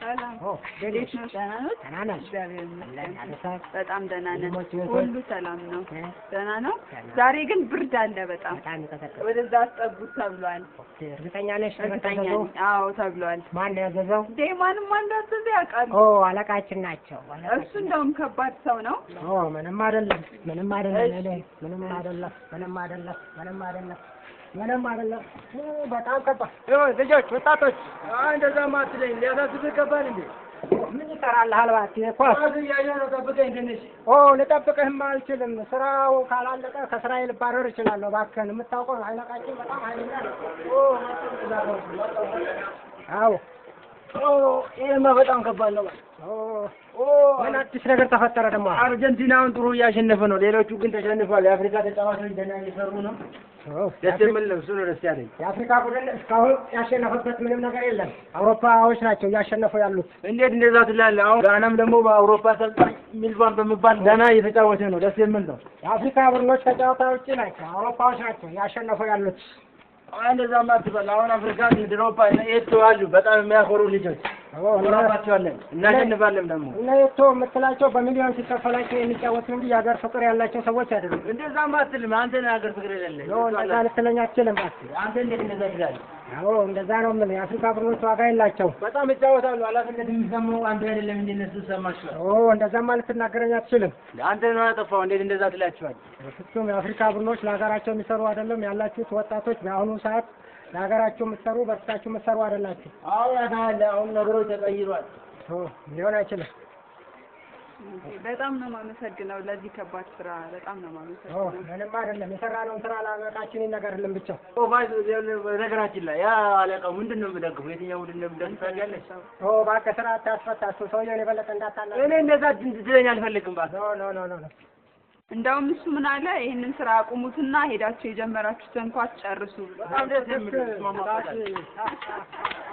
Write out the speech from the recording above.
ሰላም ኦ እንዴት ነው? ደህና ነው? ደህና ነሽ? እግዚአብሔር አለን ይመስገን አለሳት በጣም ደህና ነን። ወንድሞች እህቶች? ሁሉ ሰላም ነው። እ? ደህና ነው። ደህና። ዛሬ ግን ብርድ አለ በጣም በጣም ይቀጠቅጥ። ወደዛ አስጠጉት ተብሏል። እርግጠኛ ነሽ? እርግጠኛ ተመጣጣው? ነኝ። አዎ ተብሏል። ማን ነው ያዘዘው? እንዴ ማንም አንዳዘዘ ያውቃል። ኦ አለቃችን ናቸው። እሱ እንደውም ከባድ ሰው ነው። ኦ ምንም አይደለም፣ ምንም አይደለም፣ እሺ። እኔ ምንም አይደለም፣ ምንም አይደለም፣ ምንም አይደለም፣ ምንም አይደለም። እ፣ በጣም ከባድ ልጆች፣ ወጣቶች እንደዛ ማትለኝ ሊያሳስብህ ይገባል እንዴ? ምን ይሰራልሃል? እባክህ ኳስ ኳስ እያየህ ነው። ጠብቀኝ ትንሽ። ኦ ልጠብቅህም አልችልም። ስራው ካላለቀ ከስራዬ ልባረር እችላለሁ። እባክህን የምታውቀው ነው፣ አለቃችን በጣም ኃይለኛ ነው። አዎ ኦ ይሄማ በጣም ከባድ ነው። ኦ ምን አዲስ ነገር ተፈጠረ ደግሞ? አርጀንቲናውን ጥሩ እያሸነፈ ነው። ሌሎቹ ግን ተሸንፏል። የአፍሪካ ተጫዋቾች ደህና እየሰሩ ነው። ኦ፣ ደስ የሚል ነው። እሱ ነው ደስ ያለኝ። የአፍሪካ ቡድን እስካሁን ያሸነፈበት ምንም ነገር የለም። አውሮፓዎች ናቸው እያሸነፉ ያሉት። እንዴት እንደዛ ትላለህ? አሁን ጋናም ደግሞ በአውሮፓ አሰልጣኝ ሚልቫን በሚባል ደህና እየተጫወተ ነው። ደስ የሚል ነው። የአፍሪካ ቡድኖች ከጨዋታ ውጭ ናቸው። አውሮፓዎች ናቸው እያሸነፉ ያሉት። አሁን እንደዛማ አትበል። አሁን አፍሪካ ድሮፓ ኤቶ አሉ በጣም የሚያኮሩ ልጆች ኦ፣ እነ- እንራባቸዋለን፣ እናሸንፋለን ደግሞ እነ የቶ የምትላቸው በሚሊዮን ሲከፈላቸው የሚጫወቱ እንጂ የሀገር ፍቅር ያላቸው ሰዎች አይደሉም። እንደዛማ አትልም። አንተ ነህ ሀገር ፍቅር የሌለህ። ኦ፣ እንደዛ ልትለኝ አትችልም። እባክህ። አንተ እንዴት እንደዛ ትላለህ? አዎ እንደዛ ነው የምልህ። የአፍሪካ ቡድኖች ዋጋ የላቸው። በጣም ይጫወታሉ። ኃላፊነት የሚሰማው አንዱ አይደለም። እንዴት እነሱ ይሰማቸዋል? ኦ እንደዛማ ልትናገረኝ አትችልም። አንተ ነው ያጠፋው። እንዴት እንደዛ ትላቸዋል? ፍጹም የአፍሪካ ቡድኖች ለሀገራቸው የሚሰሩ አይደለም። ያላችሁት ወጣቶች በአሁኑ ሰዓት ለሀገራችሁ የምትሰሩ በርታችሁ የምትሰሩ አይደላችሁ። አሁን ያታለ አሁን ነገሮች ተቀይሯል። ኦ ሊሆን አይችልም። በጣም ነው የማመሰግነው ለዚህ ከባድ ስራ በጣም ነው ኦ የማመሰግነው። ምንም አይደለም። የሰራነውን ስራ ለሀገራችን ይነገርልን ብቻ። ኦፋይስ በነገራችን ላይ ያ አለቃው ምንድን ነው የሚደግፈው? የትኛው ቡድን ነው የሚደግፈው ታውቂያለሽ? ኦ እባክህ ስራ አታስፈታ። እሱ ሰውየውን የበለጠ እንዳታላ እኔ እንደዛ ትለኝ አልፈልግም። እባክህ ኖ ኖ ኖ ኖ ኖ እንደውም እሱ ምን አለ ይህንን ስራ አቁሙትና ሄዳችሁ የጀመራችሁትን ኳስ ጨርሱ። በጣም ደስ የሚል እባክህ